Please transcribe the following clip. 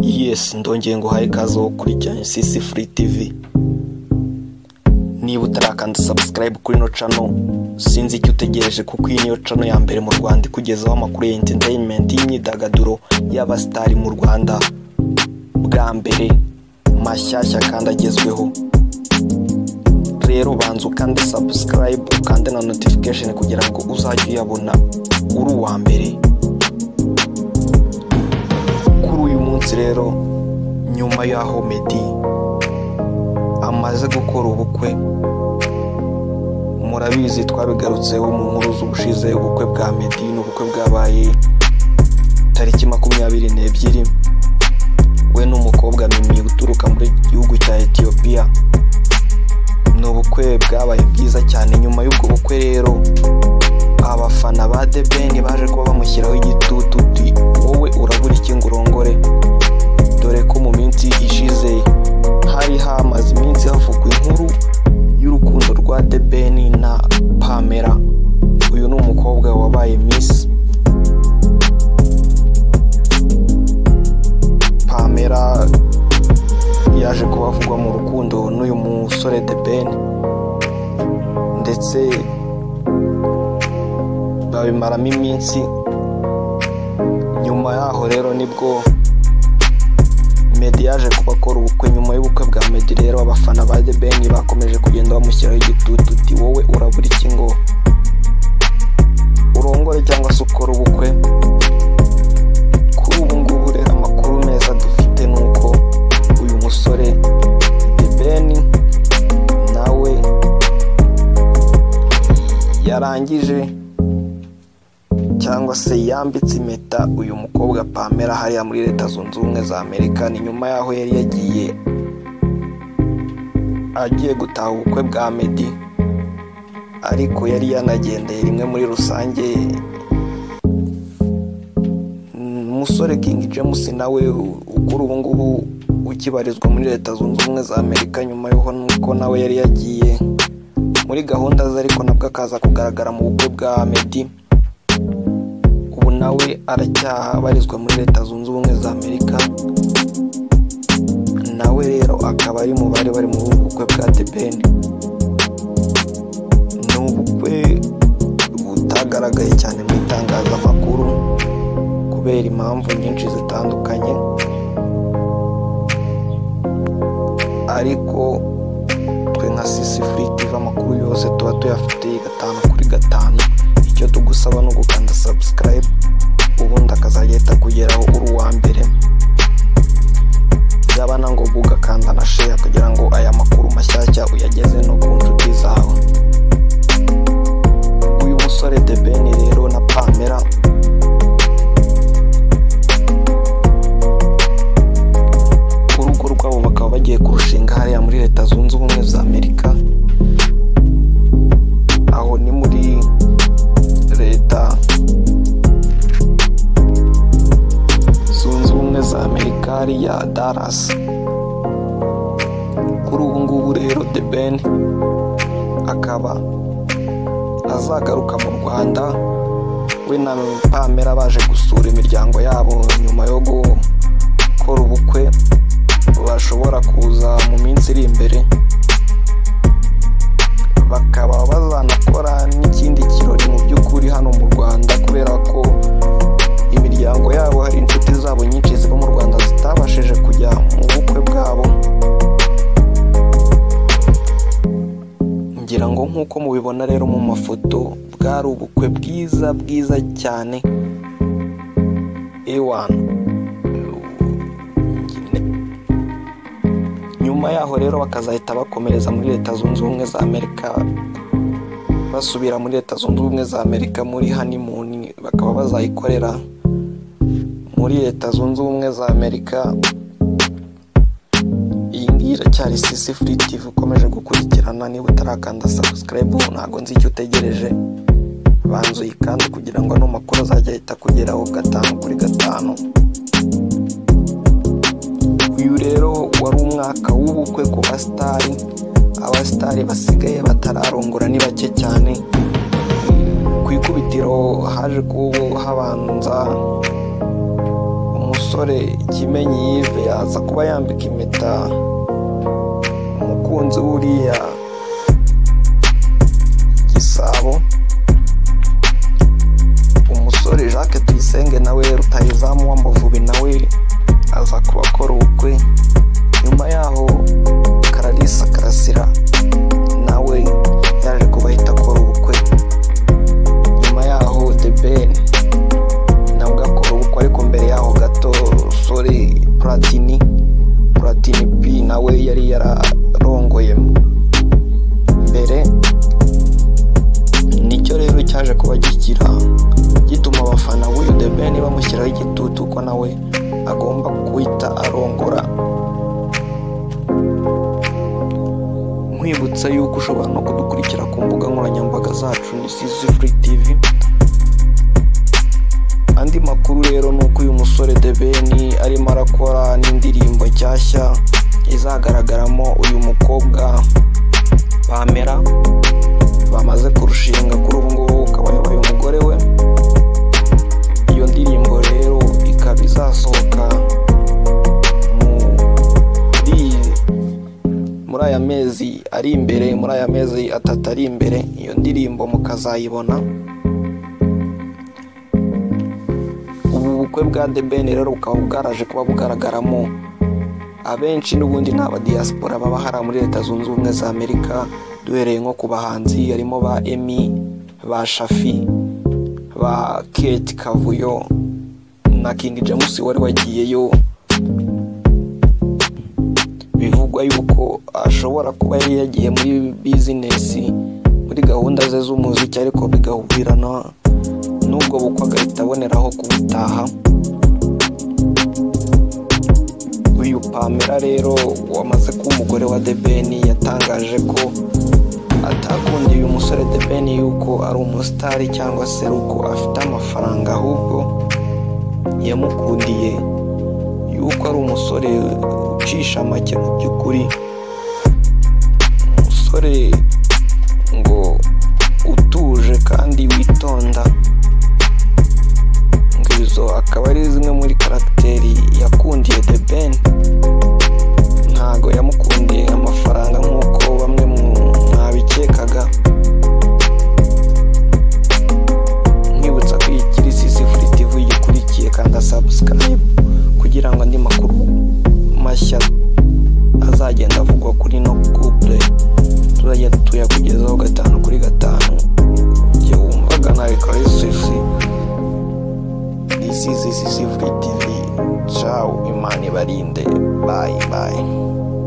yes ndongeye nguhaye ikaze wo kurya sisi free tv niba utarakanda subscribe kuri ino cano sinzi icyo utegereje kuko iyi niyo cano ya mbere mu rwanda ikugezaho amakuru ya entertainment y'imyidagaduro y'abasitari mu rwanda bwa mbere mashyashya kandi agezweho rero banza ukande subscribe ukande na notification kugira ngo uzajye uyabona uri uwa mbere kuri uyu munsi rero nyuma y'aho meddy amaze gukora ubukwe murabizi twabigarutseho mu nkuru z'ubushize ubukwe bwa meddy n'ubukwe bwabaye tariki makumyabiri n'ebyiri we n'umukobwa mimi uturuka muri gihugu cya etiyopiya ni ubukwe bwabaye bwiza cyane nyuma y'ubwo bukwe rero abafana ba The Ben baje kuba bamushyiraho igitutu uti wowe urabura iki ngo urongore dore ko mu minsi ishize hari hamaze iminsi havugwa inkuru y'urukundo rwa The Ben na Pamela uyu ni umukobwa wabaye Miss Pamela yaje kubavugwa mu rukundo n'uyu musore The Ben ndetse babimaramo iminsi nyuma yaho rero nibwo Meddy yaje kubakora ubukwe nyuma y'ubukwe bwa Meddy rero abafana ba The Ben bakomeje kugenda bamushyiraho igitutu uti wowe urabura iki ngo urongore cyangwa se ukore ubukwe kuri ubu ngubu rero amakuru meza dufite ni uko uyu musore The Ben nawe yarangije cyangwa se yambitse impeta uyu mukobwa Pamela hariya muri leta zunze ubumwe za amerika ni nyuma y'aho yari yagiye agiye gutaha ubukwe bwa meddy ariko yari yanagendeye rimwe muri rusange Mm, umusore king james nawe u- ukuri ubu ngubu ukibarizwa muri leta zunze ubumwe za amerika nyuma y'uko nuko nawe yari yagiye muri gahunda ze ariko nabwo akaza kugaragara mu bukwe bwa meddy ubu nawe aracyaha abarizwa muri leta zunze ubumwe za amerika nawe rero akaba ari mu bari bari mu bukwe bwa debeni ni ubukwe butagaragaye cyane mu itangazamakuru kubera impamvu nyinshi zitandukanye ariko twe nka sisi furiti amakuru yose tuba tuyafitiye gatanu kuri gatanu icyo tugusaba ni ugukanda sabusikarayibu ubundi akazajya ahita kugeraho uri uwa mbere byaba na ngombwa ugakanda na sheya kugira ngo aya makuru mashyashya uyageze no ku nshuti zawe uyu musore de beni rero na pamela urugo rwabo bakaba bagiye kurushinga hariya muri leta zunze ubumwe za amerika aho ni muri leta zunze ubumwe za amerika hariya daras kuri ubu ngubu rero the ben akaba azagaruka mu rwanda we na pamela baje gusura imiryango yabo nyuma yo gukora ubukwe bashobora kuza mu minsi iri imbere bakaba bazanakora n'ikindi kirori mu by'ukuri hano mu rwanda kubera ko imiryango yabo hari inshuti zabo nyinshi ziba mu rwanda zitabashije kujya mu bukwe bwabo ngira ngo nk'uko mubibona rero mu mafoto bwari ubukwe bwiza bwiza cyane ewani nyuma yaho rero bakazahita bakomereza muri leta zunze ubumwe za amerika basubira muri leta zunze ubumwe za amerika muri hanimuni bakaba bazayikorera muri leta zunze ubumwe za amerika iyi ngiyi iracyari sisi furi tivi ukomeje gukurikirana niba utarakanda sabusikarayibu ntabwo nzi icyo utegereje banza uyikande kugira ngo ano makuru azajya ahita kugeraho gatanu kuri gatanu uyu rero wari umwaka w'ubukwe ku basitari abasitari basigaye batararongora ni bake cyane ku ikubitiro haje kuba habanza umusore umusore kimenyi yive aza kuba yambika impeta umukunzi wuriya gisabo umusore jacques tuyisenge nawe rutayizamu w'amavubi nawe aza kuba akora ubukwe nyuma yaho kararisa karasira nawe yaje kuba ahita akora ubukwe nyuma yaho the ben nabwo akora ubukwe ariko mbere yaho gato sore platini platini p nawe yari yararongoye mbere nicyo rero cyaje kuba gigira gituma abafana b'uyu the ben bamushyiraho igitutu ko nawe agomba guhita arongora nkwibutsa yuko ushobora no kudukurikira ku mbuga nkoranyambaga zacu ni sizi free tv andi makuru rero ni uko uyu musore debeni arimo arakora n'indirimbo nshyashya izagaragaramo uyu mukobwa pamela bamaze kurushinga kuri ubu ngubu ukaba yabaye umugore we iyo ndirimbo rero ikaba izasohoka muri muri aya mezi ari imbere muri aya mezi atatu ari imbere iyo ndirimbo mukazayibona ubu bukwe bwa The Ben rero bukaba bwaraje kuba bugaragaramo abenshi n'ubundi ni abadiyasipora baba hariya muri leta zunze ubumwe za amerika duhereye nko ku bahanzi harimo ba emi ba shafi ba kate kavuyo na king james wari wagiyeyo bivugwa yuko ashobora kuba yari yagiye muri bizinesi muri gahunda ze z'umuziki ariko bigahurirana n'ubwo bukwe agahita aboneraho kubutaha uyu pamela rero wamaze kuba umugore wa debeni yatangaje ko atakundiye uyu musore debeni yuko ari umusitari cyangwa se ari uko afite amafaranga ahubwo yamukundiye yuko ari umusore ucisha make mu by'ukuri umusore ngo utuje kandi witonda ngo izo akaba ari zimwe muri karagiteri yakundiye the ben ntago yamukundiye amafaranga nk'uko bamwe mu mwabikekaga mwibutsa ko iyi kiri sisi furi tv igikurikiye kandi subscribe kugira ngo andi makuru mashya azagenda avugwa kuri no couple tuzajya tuyakugezaho gatanu kuri gatanu igihe wumvaga nawe kuri sisi this is this is free tv ciao imana ibarinde bye bye